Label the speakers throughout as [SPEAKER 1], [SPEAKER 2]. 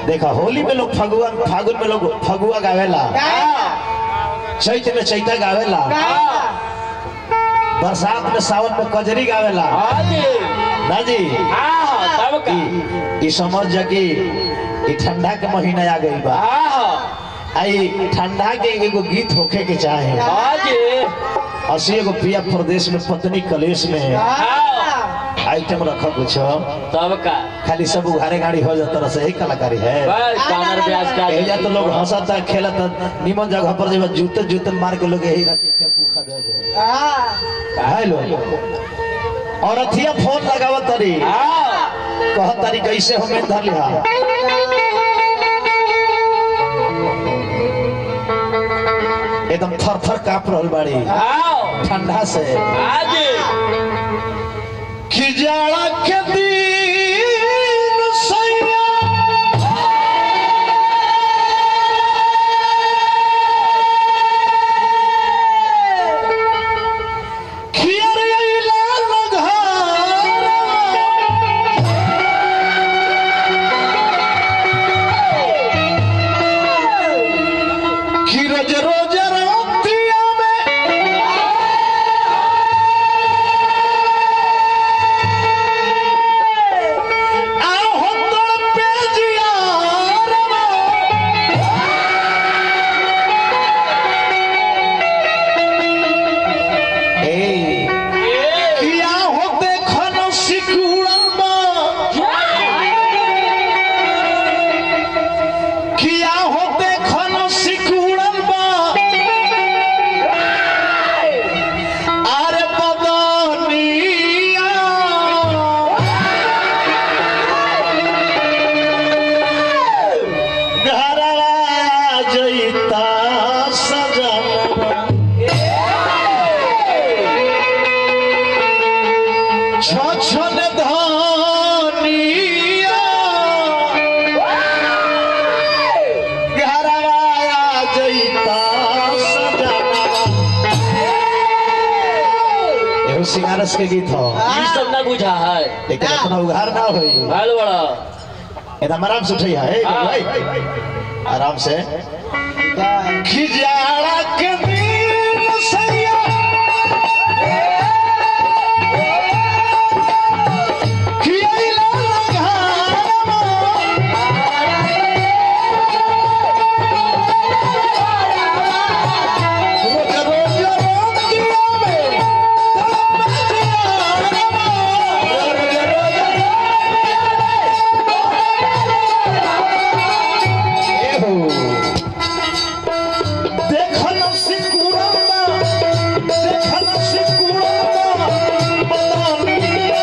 [SPEAKER 1] देखा होली में लोग फगुआ फागुन में लोग फगुआ गावेला चैत में चैता गावेला बरसात में सावन में कजरी गावेला ना जी
[SPEAKER 2] तब का
[SPEAKER 1] ई- ई समझ जा कि ई ठंडा के महीना आ गई बा आई ठंडा के एगो गीत होखे के चाहे असी एगो पिया प्रदेश में पत्नी कलेश में आइटम रख कुछ
[SPEAKER 2] तब का
[SPEAKER 1] खाली सब उघारे गाड़ी हो जाता रहा सही कलाकारी है
[SPEAKER 2] बस कामर ब्याज का
[SPEAKER 1] एजा तो लोग हंसता खेलता निमन जगह पर जब जूते जूते मार के लोग यही रात टेम्पू खा दे काहे लोग और अथिया फोन लगावत तरी कहत तारी कैसे हमें धर लिहा एकदम थर थर काप रहल बाड़ी ठंडा से
[SPEAKER 2] आज
[SPEAKER 1] कि जाड़ा के दिन सैया खियर अइला लघारा। कि रोज रोज रातिया में आहो तड़पे जियारवा। ए, किया हो देखन सिकुड़बा किया हो देखन सिकुड़बा अरे बदनिया घरवा जइता सजनवा छछन धनिया घरवा जइता सजनवा एहो सिंगारस के गीत हो
[SPEAKER 2] ई सब ना बुझा है
[SPEAKER 1] लेकिन इतना उघार ना होई
[SPEAKER 2] भाल बड़ा
[SPEAKER 1] एकदम आराम से उठिया है भाई आराम से खिजाड़ा के दिन सैया खियाइला लघारमा। रोज रोज रोटिया में तड़प जियारमा। रोज रोज एहो। देखन सिकुड़बा, देखन सिकुड़बा, बदनिया।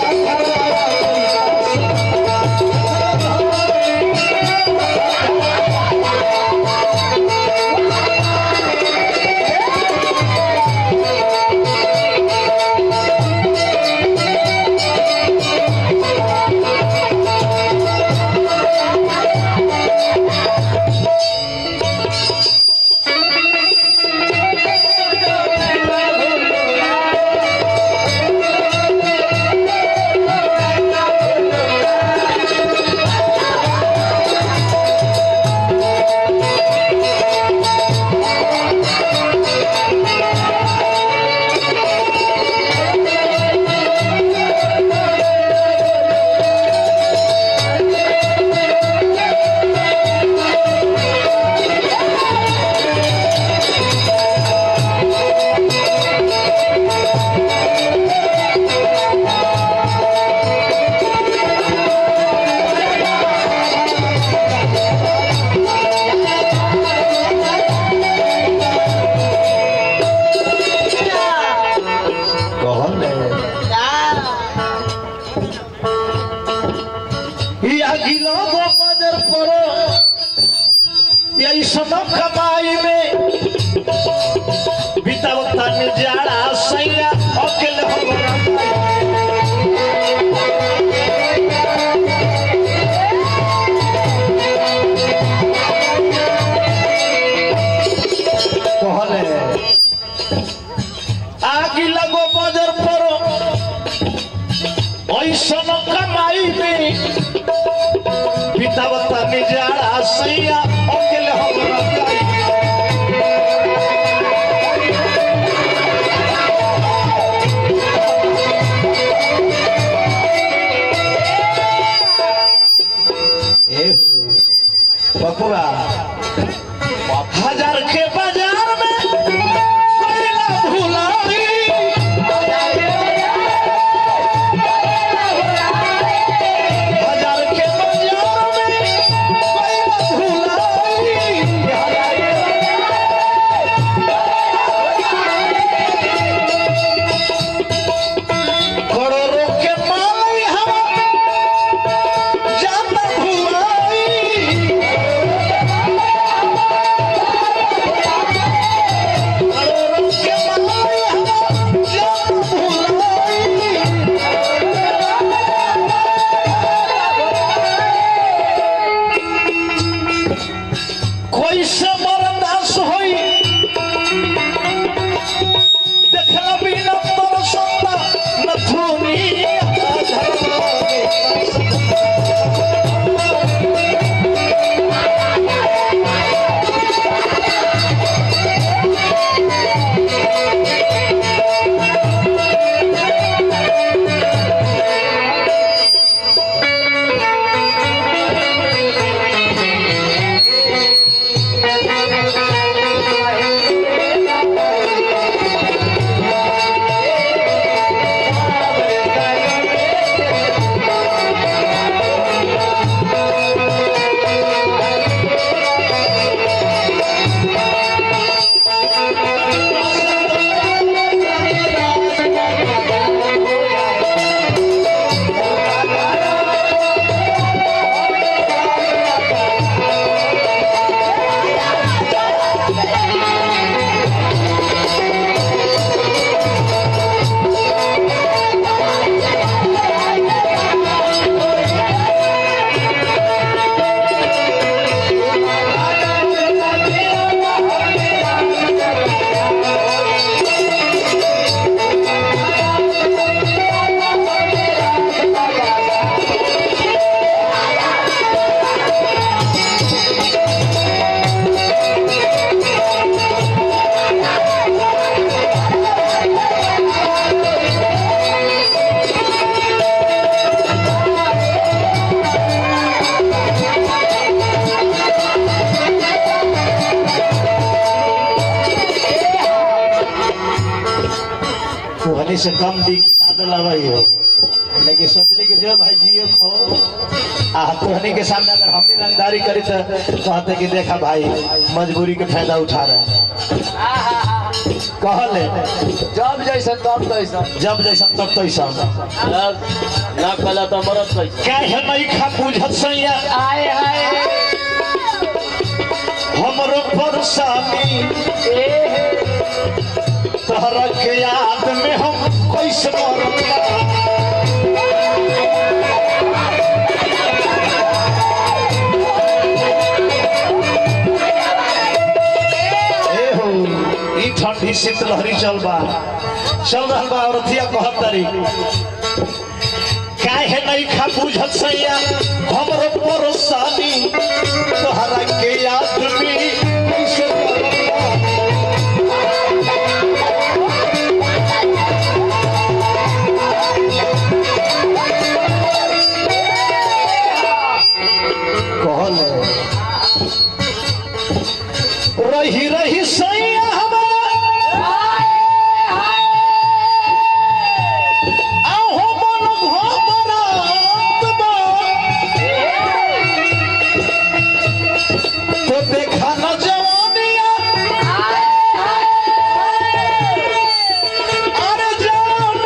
[SPEAKER 1] कहल या गिलो गो बजर परो या इसनो कमाई में बितावता ने जाड़ा सैया अकेले हो कहले आगी लगो बजर परो ऐसन कमाई में बितावता तनी जाड़ा सैया अकेले हम रह जाई ए बकुआ हजार के बाजार में कोयला भुलाई हजार के बाजार में कोयला भुलाई करोड़ों के माल हवा जाता भुलाई करोड़ों के माल हवा जाता भुलाई कोई से बर्दाश्त होई देखला बिना तोर सत्ता नथुनी कोहनी से कम दी की ना दिलावाई हो लेकिन सोचली कि जो भाई जियो खो आ कोहनी के सामने अगर हमने रंगदारी करी तो कहते कि देखा भाई मजबूरी के फायदा उठा रहे हैं। कहले
[SPEAKER 3] जब जैसे तब तैसा
[SPEAKER 1] जब जैसा तब तैसा
[SPEAKER 2] ना कला तो मरत कैसे
[SPEAKER 1] क्या है नहीं खा बुझत सैया
[SPEAKER 3] आए हाय
[SPEAKER 1] हमरो परेशानी तोहरा के याद में हम कैसे मरता ए हो ई ठंडी शीतलहरी चल बा चल रहल बा औरतिया कहत तारी काहे नहीं खा बुझत सैया हमरो परेशानी तोहरा के याद में कैसे मरता कहले रही रही सैया हमारा आहो मन घबरात बा। तो देखा न जवानिया अरे जान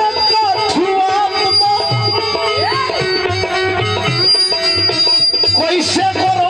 [SPEAKER 1] कठुआत बा। कैसे करो